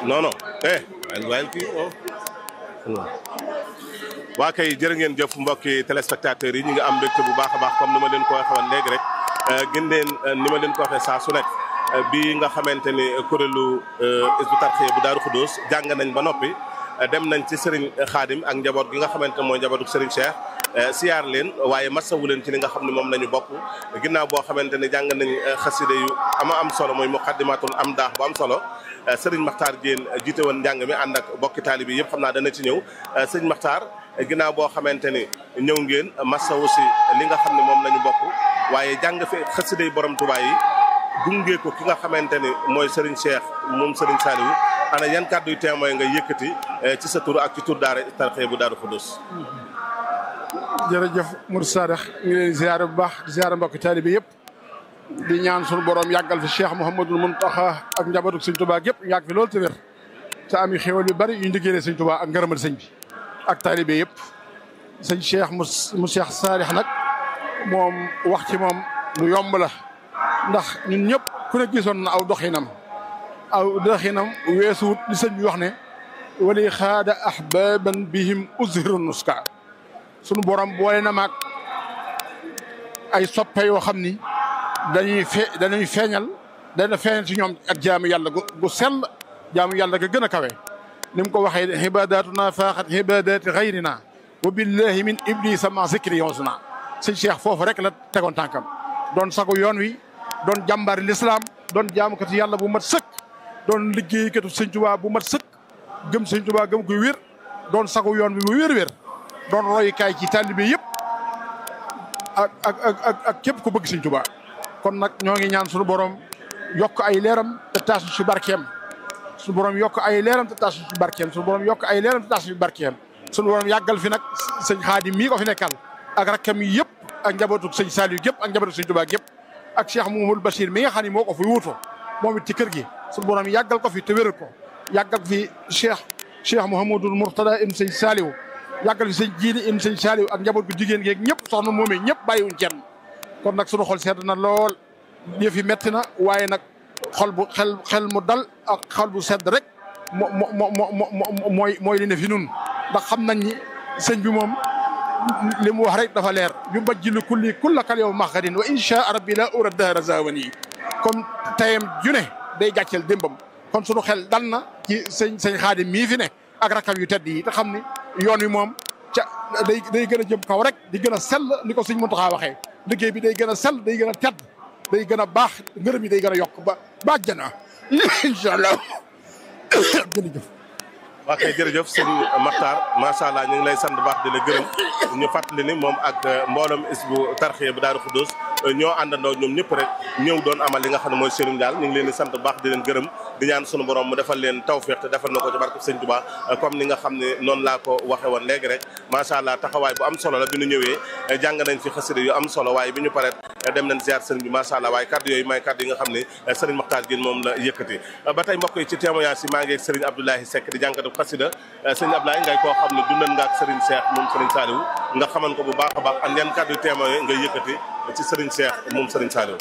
non non eh waaye kii waa kay jërë ngeen jëf mbokki téléspectateurs yi ñu ngi am mbégte bu baax a baax comme ni ma leen ko waxee woon léegi rek gën leen ni ma leen ko waxee saa su nekk bii nga xamante ni kuréelu Hizbut Tarqiyyah bu Daaru Xudoos jàng nañ ba noppi dem nañ ci Serigne Khadim ak njaboot gi nga xamante ne mooy njabootu Serigne Cheikh siyaar leen waaye masawu leen ci li nga xam ne moom la ñu bokk ginnaaw boo xamante ne jàng nañ xaside yu ama am solo mooy muqaddimatul am daax bu am solo Serigne Makhtar Diène jiite woon njàng mi ànd ak bokki taalibe yi yëpp xam naa dana ci ñëw Serigne Makhtar ginnaaw boo xamante ni ñëw ngeen masawu si li nga xam ne moom la ñu bokk waaye jàng fi xaside yi borom Tuubaa yi gunge ko ki nga xamante ni mooy Serigne Cheikh moom Serigne Saliou ana yan kàddu yu témoin nga yëkkati ci sa tur ak ci tur daara Tarqiyyah bu Daaru Xudoos jërëjëf Mourou Sadikh ñu ngi leen di ziare bu baax di ziare mbokki taalibe yëpp di ñaan suñu borom yàggal fi Cheikh Mouhamadul Mountakha ak njabootu Sëñ Tuubaa yëpp yàgg fi loolu te wér te am xéwal yu bari yu ñu liggéeyee Sëñ Tuubaa ak ngërëmal sëñ bi ak taalibe yëpp sëñ Cheikh mu mu Cheikh Sadikh nag moom wax ci moom lu yomb la ndax ñun ñëpp ku ne gisoon na aw doxinam aw doxinam weesuwut li sëñ bi wax ne wali xaada ahbaban bihim uzhiru nuska sunu borom boole na maag ay soppe yoo xam ni dañuy fe dañuy feeñal dana feeñal ci ñoom ak jaamu yàlla gu gu sell jaamu yàlla ga gën a kawe ni mu ko waxee xibadatuna faaxat xibadati xayrina wa billahi min iblisa ma zikri yonsuna sëñ Cheikh foofu rek la tegoon tànkam doon sagu yoon wi doon jàmbaari lislaam doon jaamukati yàlla bu mat sëkk doon liggéeykatu sëñ Tuubaa bu mat sëkk gëm sëñ Tuubaa gëm ko wér doon sagu yoon bi bu wér-wér doon royukaay ci taalibe yëpp ak ak ak ak képp ku bëgg sëñ Tuubaa kon nag ñoo ngi ñaan suñu borom yokk ay leeram te taas ci barkeem suñu borom yokk ay leeram te taas ci barkeem suñu borom yokk ay leeram te taas ci barkeem suñu borom yàggal fi nag sëñ Xaadim mii ko fi nekkal ak rakkam yi yëpp ak njabootu sëñ Saliou yëpp ak njabootu sëñ Tuubaa yëpp ak Cheikh Mouhamadou Bachir mi nga xam ne moo ko fi wuutu moom it ci kër gi suñu borom yàggal ko fi te wéral ko yàggal fi Cheikh Cheikh Mouhamadou Mourtada im sëñ Saliou yàggal fi sëñ jiili im sëñ Saliou ak njaboot gu jigéen geeg ñëpp soxna moomee ñëpp bàyyiwuñ kenn kon nag suñu xol sedd na lool yëf yi metti na waaye nag xol bu xel xel mu dal ak xol bu sedd rek moo moo moo mooy mooy li ne fi nun ndax xam nañ ni sëñ bi moom li mu wax rek dafa leer yu bajjilu kulli kullakal yow maxadin wa insha rabbi la ura dahra zawan yi comme tayam ju ne day gàcceel démbam kon sunu xel dal na ci sëñ sëñ xaadim mii fi ne ak rakam yu tedd yi te xam ni yoon wi moom ca day day gën a jëm kaw rek di gën a sell ni ko sëñ Muntaxa waxee liggéey bi day gën a sell day gën a tedd day gën a baax ngërëm yi day gën a yokk ba ba àjjana incha allah jërëjëf. waa kay jërëjëf sëñ Makhtar macha allah ñu ngi lay sant baax di la gërëm ñu fàttali ni moom ak mbooloom Hizbut Tarqiyyah bu Daaru Xudoos ñoo àndandoo ñoom ñëpp rek ñëw doon amal li nga xam ne mooy sëriñ daal ñu ngi leen di sant baax di leen gërëm di ñaan sunu borom mu defal leen tawféex te defal na ko ci barke sëñ Tuubaa comme ni nga xam ne noonu laa ko waxe woon léegi rek macha allah taxawaay bu am solo la bi ñu ñëwee jàng nañ fi xasida yu am solo waaye bi ñu paree dem nañ ziar sëriñ bi macha allah waaye kaddu yooyu may kaddu yi nga xam ne sëriñ Makhtar Diène moom la yëkkati ba tey mbokk yi ci témoignage yi maa ngi ak sëriñ Abdoulahi Seck di jànkatu xasida sëriñ Abdoulaye ngay koo xam ne dundan nga ak sëriñ Cheikh moom sëriñ Saliou nga xaman ko bu baax a baax an yan kaddu yu témoin nga yëkkati ci sëriñ Cheikh moom sëriñ Saliou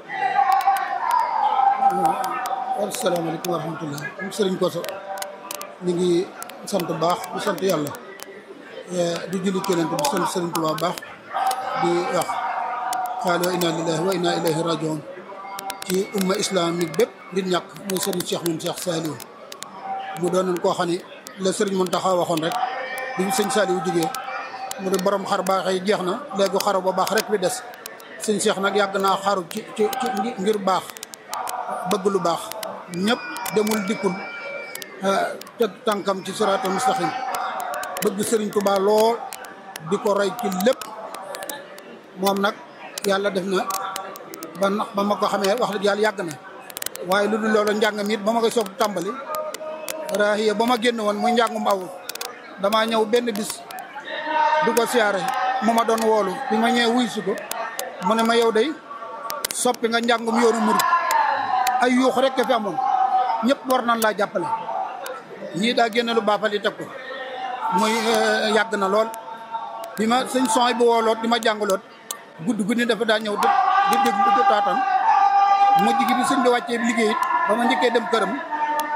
asalaamaaleykum wa rahmatullah am sëriñ Koso ñu ngi sant baax di sant yàlla di julli keneen di sant sëriñ Tuubaa baax di wax xaalo inna lillahi wa inna ilayhi rajiun ci umma islamique bépp di ñàkk muy sëriñ Cheikh moom Cheikh Saliou mu doonoon koo xam ne la sëriñ Mountakha waxoon rek bi sëñ Saliou jógee mu ne borom xar baax yi jeex na léegi xaru ba baax rek bi des sëñ Cheikh nag yàgg naa xaru ci ci ci ngir baax bëgg lu baax ñëpp demul dikkul teg tànkam ci siraatal mustaqim bëgg sëriñ Tuubaa lool di ko roy ci lépp moom nag yàlla def na ba nax ba ma ko xamee wax dëgg yàlla yàgg na waaye lu dul loolu njàngam it ba ma koy soog tàmbali raahiya ba ma génn woon muy njàngum awul damaa ñëw benn bis du ko siyaare mu ma doon woolu bi ma ñëwee wuy si ko mu ne ma yow day soppi nga njàngum yoonu murid ay yuux rek fi amoon ñëpp war nañ laa jàppale ñii daa génne lu baafal yi teg ko muy yàgg na lool bi ma sëñ son bu wooloot di ma jàngaloot gudd guddi dafa daa ñëw di dégg di taatan mujj gi bi sëñ bi wàccee liggéey it ba ma njëkkee dem këram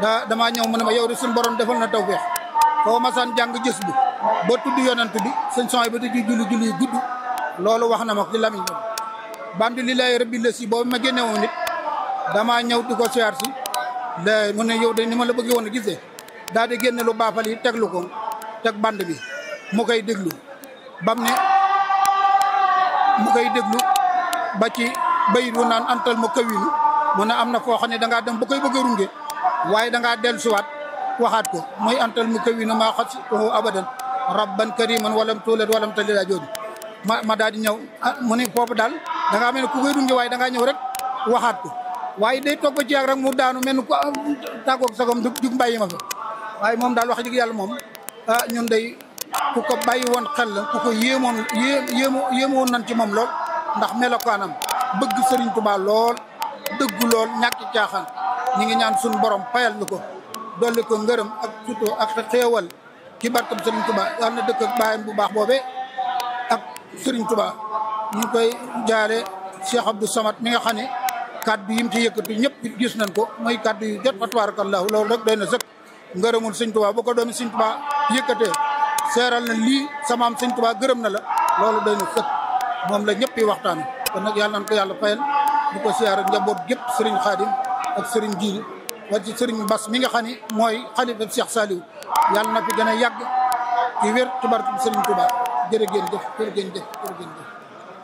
da damaa ñëw mu ne ma yow de suñu borom defal na tawfeex foo masaan jàng gis bu ba tudd yonent bi sëñ son ba di julli julli yu gudd loolu wax na ma ci lamiñ ba bandi li lay rabbi la si boobu ma génne woon nit damaa ñëw di ko siyaar si la mu ne yow de ni ma la bëggee woon a gisee daal di génne lu baafal yi teglu ko teg band bi mu koy déglu bam ne mu koy déglu ba ci bayit wu naan antal ma kawinu mu ne am na foo xam ne dangaa dem ba koy bëgg a runge waaye dangaa dellusiwaat waxaat ko mooy antal mu kawinu maa xas ko abadan rabban kariman walam tuulat walam talila jooju ma ma daal di ñëw ah mu ne foofu daal dangaa mel ne ku koy runge waaye dangaa ñëw rek waxaat ko waaye day toog ba ci yàgg rek mu daanu mel ni ku tàggoog sagom dug dug mbàyyi ma fa waaye moom daal wax dëgg yàlla moom ah ñun day ku ko bàyyi woon xel la ku ko yéemoon yée yéemo yéemoon nañ ci moom lool ndax melokaanam bëgg Serigne Touba lool dëggu lool ñàkki caaxaan ñi ngi ñaan suñu borom payal ñu ko dolli ko ngërëm ak surtout ak xéewal ci barkam Serigne Touba yàlla na dëkk ak baayam bu baax boobee ak Serigne Touba ñu ngi koy jaale Cheikh Abdou Samad mi nga xam ne kaddu yim ci yëkkati ñëpp gis nañ ko mooy kaddu yu jot fa tabarakallahu loolu rek doy na sëkk ngërëmul Serigne Touba bu ko doomi Serigne Touba yëkkatee seeral na lii samaam Serigne Touba gërëm na la loolu doy na sëkk moom la ñëpp yi waxtaan kon nag yàlla nañ ko yàlla fayal di ko siyaar ak njaboot gépp Serigne Khadim ak Serigne Djili wala ci Serigne Bass mi nga xam ne mooy xalifa Cheikh Saliou yàlla na fi gën a yàgg ci wér ci barke Serigne Touba jërë ngeen jëf jërë ngeen jëf jërë ngeen jëf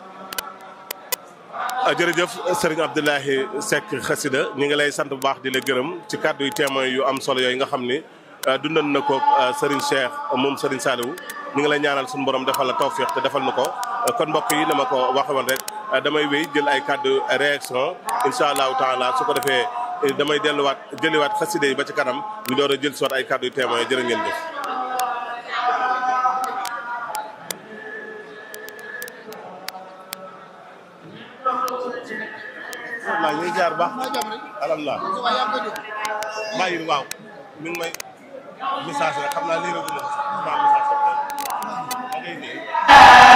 jërëjëf sëriñ Abdoulahi Seck xasida ñi ngi lay sant bu baax di la gërëm ci kàddu yu témoin yu am solo yooyu nga xam ni dundan na ko sëriñ Cheikh moom sëriñ Saliou ñu ngi lay ñaanal suñu borom defal la tawfiq te defal na ko kon mbokk yi dama ko waxe woon rek damay wéy jël ay kàddu réaction incha allahu taala su ko defee damay delluwaat jëliwaat xasida yi ba ci kanam ñu door a jël si waat ay kàddu yu témoin jërë ngeen jëf waaw ñu ngi jaar baax alhamdulilah bàyyi waaw mi ngi may message rek xam naa lii rek ma message